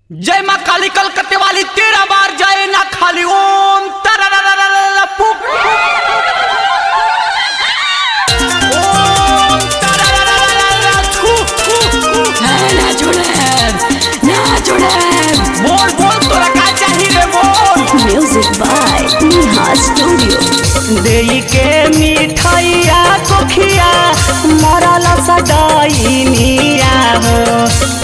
जय माँ काली कलकत्ते वाली तेरह बार जय ना खाली ओम तररररररर, फुक, ओम तररररररर, छू, छू, छू। ना छोड़े ना छोड़े बोल बोल तोरा का चाही रे बोल म्यूजिक बाय नेहा स्टूडियो देई के मिठाइया कोखिया मरल सडैनिया हो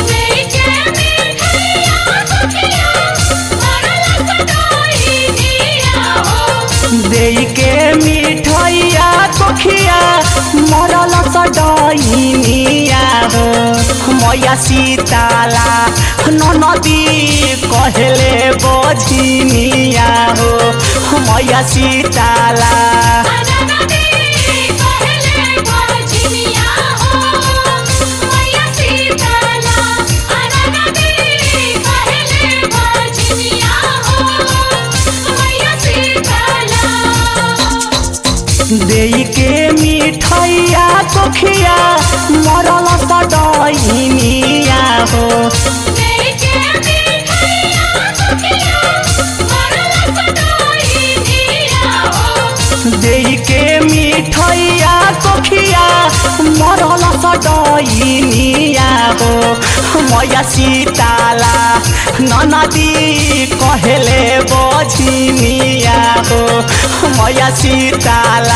देई के मिठाइया कोखिया मरल सडैनिया हो मैया सीताला नदी कहले बझिनिया हो मैया सीताला देई के मिठाइया कोखिया मरल सडैनिया हो देई के मिठाइया कोखिया मरल सडैनिया हो मैया सीताला ननदी कहले बझिनिया हो मैया सीताला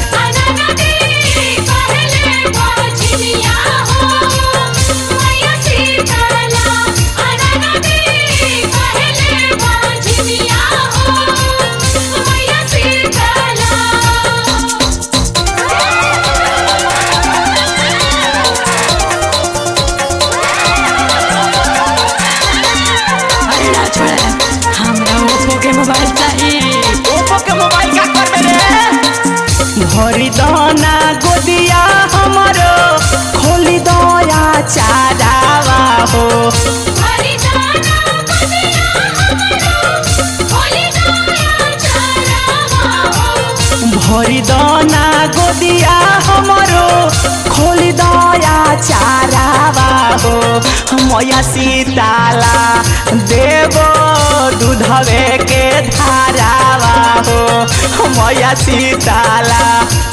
अरे ना छोड़े हमरा ओप्पो के मोबाइल चाहिए ओप्पो के मोबाइल का कर मेरे भरी दना गोदिया हमरो खोली दया चारावा हो भरी दना गोदिया हमरो खोली दया चारावा हो मैया सीताला देवो दूधवे के धारावा हो मैया सीताला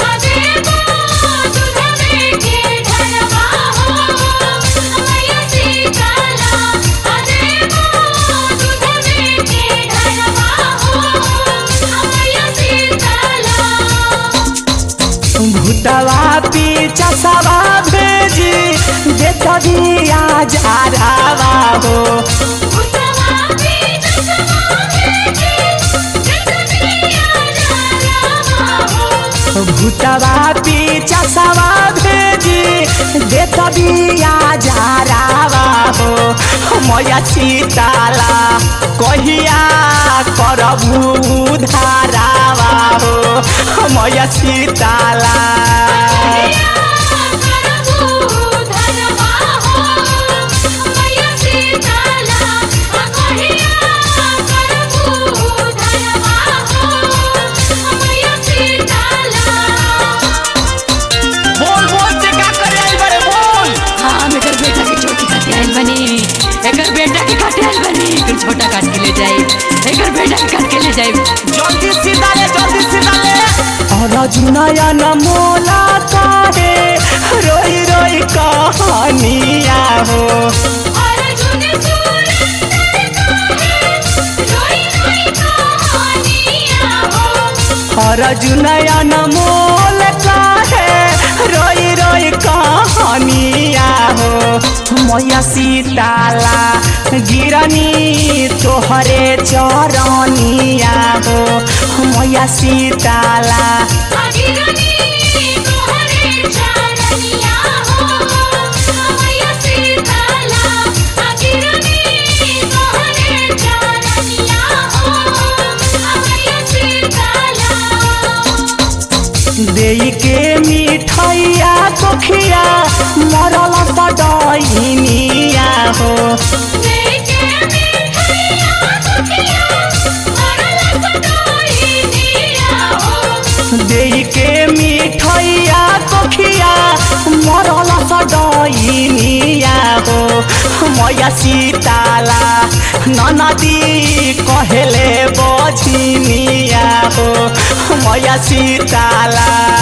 भूतवा पीछा सवा भेजी देख दिया जारावा हो भूतवा पीछा सवा भेजी देख दिया जारावा हो मैया सीताला कहिया करबू धारावा हो मैया सीताला बोल बोल से का करे आई बड़े बोल हाँ हम एकर बेटा के छोटी काटे आइल बनी एकर बेटा के काटे आइल बनी एकर छोटा काट के ले जाई एकर बेटा के काट के ले जाई जल्दी सीधा ले जल्दी सीधा ले और जुनयन मोला काहे रोई रोई कहानिया हो और जुनयन मोल काहे रोई रोई कहानिया हो मैया सीताला गिरनी तोहरे चरनिया हो मैया सीताला देई के मिठाइया कोखिया मरल सडैनिया हो देई के मिठाइया कोखिया मरल सडैनिया हो मैया सीताला ननदी कहेले बझिनिया हो मैया सीताला